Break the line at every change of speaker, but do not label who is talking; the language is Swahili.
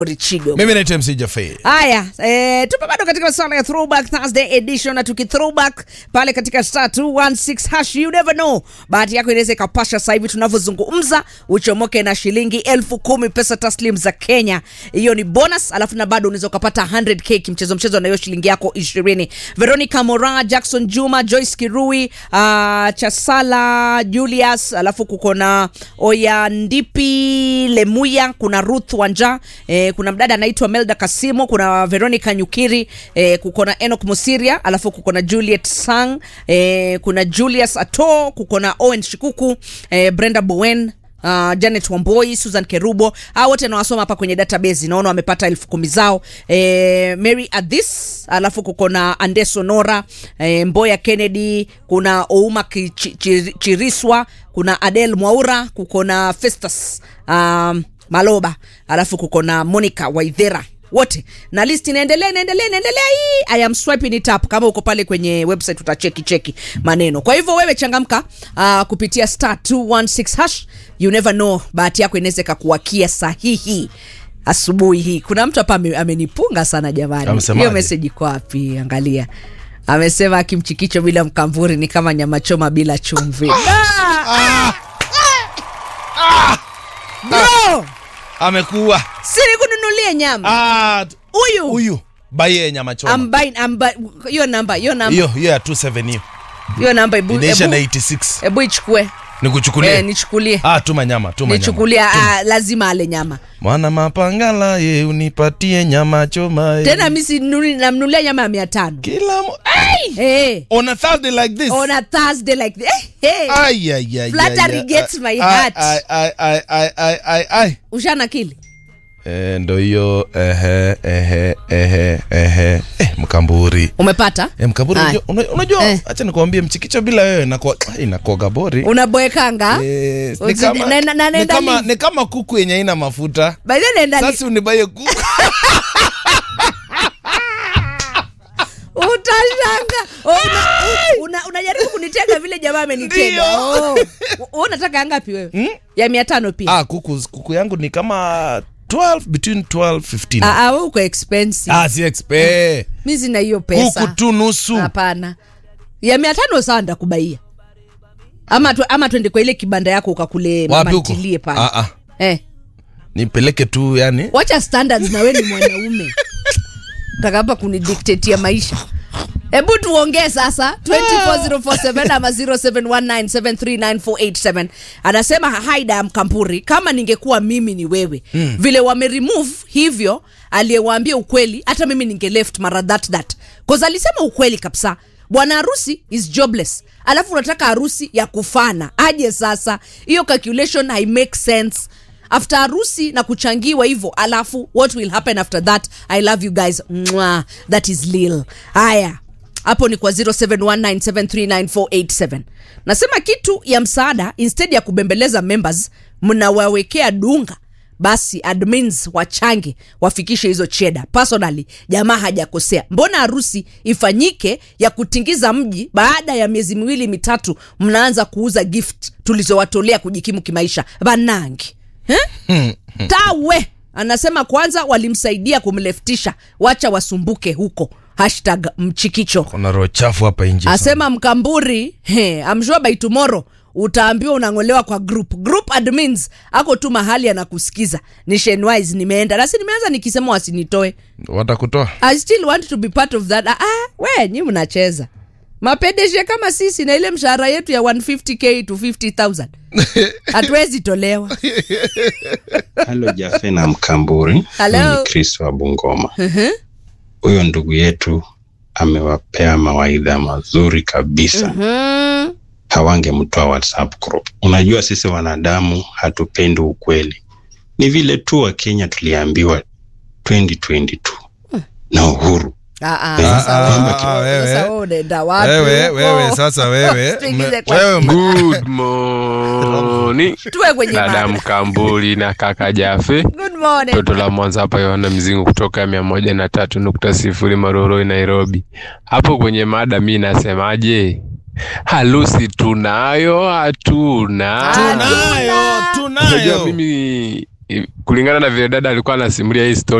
Richigo.
mimi naitwa mc jafei
Haya, eh, tupo bado katika masuala ya throwback Thursday edition na tuki throwback pale katika star 216 hash you never know. Bahati yako inaweza ikapasha sasa hivi tunavyozungumza uchomoke na shilingi elfu kumi pesa taslim za Kenya. Hiyo ni bonus, alafu na bado unaweza ukapata 100k kimchezo mchezo na hiyo shilingi yako 20. Veronica Mora, Jackson Juma, Joyce Kirui, uh, Chasala Julius, alafu kuko na Oya Ndipi Lemuya, kuna Ruth Wanja, eh, kuna mdada anaitwa Melda Kasimo, kuna Veronica Nyukiri, eh, kuko na Enoch Musiria, alafu kuko na Juliet Sang, eh, kuna Julius Ato, kuko na Owen Shikuku, eh, Brenda Bowen Uh, Janet Wamboi, Susan Kerubo, hao wote nawasoma hapa kwenye database, naona wamepata elfu kumi zao. Eh, Mary Adhis, alafu kuko na Ande Sonora, eh, Mboya Kennedy, kuna Ouma Kichi- Chiri- Chiriswa, kuna Adel Mwaura, kuko na Festus um, Maloba, alafu kuko na Monica Waithera wote na list inaendelea inaendelea inaendelea hii i am swiping it up kama uko pale kwenye website utacheki cheki maneno kwa hivyo wewe changamka uh, kupitia star 216 hash you never know bahati yako inaweza ikakuwakia sahihi asubuhi hii kuna mtu hapa ame- amenipunga sana jamani
Amesemaje?
hiyo message iko wapi angalia amesema akimchikicho bila mkamvuri ni kama nyama choma bila chumvi Ah! bro
amekuwa
siri kununulie nyama
Ah,
huyu
huyu baye nyama choma
I'm buying, I'm bu- hiyo namba hiyo namba
hiyo hiyo ya 27 hiyo
hiyo namba ebu
inaisha na
ebu-
86
ebu ichukue
nikuchukulie
eh, nichukulie
ah tuma nyama tuma nyama
nichukulia ah, lazima ale nyama
mwana mapangala ye unipatie nyama choma ye.
tena mi sinunui- namnunulia nyama ya mia tano
kila mo- Ai!
hey,
on a thursday like this
on a thursday like this. hey, hey.
Ai, ai, ai,
Flattery
ai, ai,
gets my
ai,
heart.
ai, ai, ai, ai, ai, ai, ai.
ushana kili
Eh, ndo hiyo ehe ehe ehe ehe eh, mkamburi
umepata
eh, mkamburi
Ai.
unajua- una- unajua
Eh.
acha nikwambie mchikicho bila wewe inakuwa ai, inakuwa gabori
unaboekanga
Eh, ni
Uzi-
kama-
na- na- na-
ni
naenda
kama-
live.
ni kama kuku yenye haina mafuta
By the way, naenda li-
sasa unibaye kuku
utashanga oh, una, una, unajaribu kunitega vile jamaa amenitega
Ndio.
oh. Wewe unataka ya ngapi wewe ya mia tano pia
ah, kuku, kuku yangu ni kama 12 between 12 15
Ah, ah, wewe uko expensive
ah, si expe
mi sina hiyo pesa
kuku tu nusu
hapana ya mia tano sawa ndakubaia ama, tu, ama twende kwa ile kibanda yako ukakule
wapi huko
mantilie pale
ah, ah.
eh,
nipeleke tu yani
wacha standards na we ni mwanaume takapa kunidiktetia maisha hebu tuongee sasa 24047 ama 0719739487 anasema haida mkampuri kama ningekuwa mimi ni wewe mm. vile wameremove hivyo aliyewaambia ukweli hata mimi ninge left mara that that cause alisema ukweli kabisa bwana harusi is jobless alafu unataka harusi ya kufana aje sasa hiyo calculation hai make sense after harusi na kuchangiwa hivyo alafu what will happen after that i love you guys Mwah, that is lil haya hapo ni kwa 0719739487 nasema kitu ya msaada instead ya kubembeleza members mnawawekea dunga basi admins wachange wafikishe hizo cheda personally jamaa hajakosea mbona harusi ifanyike ya kutingiza mji baada ya miezi miwili mitatu mnaanza kuuza gift tulizowatolea kujikimu kimaisha banangi eh? tawe anasema kwanza walimsaidia kumleftisha wacha wasumbuke huko hashtag mchikicho
kuna roho chafu hapa nje
asema mkamburi he, I'm sure by tomorrow utaambiwa unang'olewa kwa group group admins ako tu mahali anakusikiza ni shenwise nimeenda nasi nimeanza nikisema wasinitoe
watakutoa
i still want to be part of that ah, ah, we nyi mnacheza mapedeshe kama sisi na ile mshahara yetu ya 150k to 50000 hatuwezi tolewa
halo jafe na mkamburi
Hello.
ni chris wa bungoma huyo ndugu yetu amewapea mawaidha mazuri kabisa
mm.
hawangemtoa whatsapp group unajua sisi wanadamu hatupendi ukweli ni vile tu wa kenya tuliambiwa 2022 na uhuru
Ah, ah,
Eh,
sasa
ah,
wewe-
ah, wewe.
sasa wewe unaenda wapi
wewe
huko?
wewe sasa wewe
Tuingize
me-
kwa-
wewe
Good morning.
tuwe kwenye
Dada
mada.
Mkambuli na kaka Jafe,
Good morning.
toto la Mwanza hapa Yohana Mzingu kutoka mia moja na tatu nukta sifuri Maroroi, Nairobi. Hapo kwenye mada mi nasemaje? Harusi tunayo hatuna?
tunayo
Unajua
tunayo
mimi kulingana na vile dada alikuwa anasimulia hii story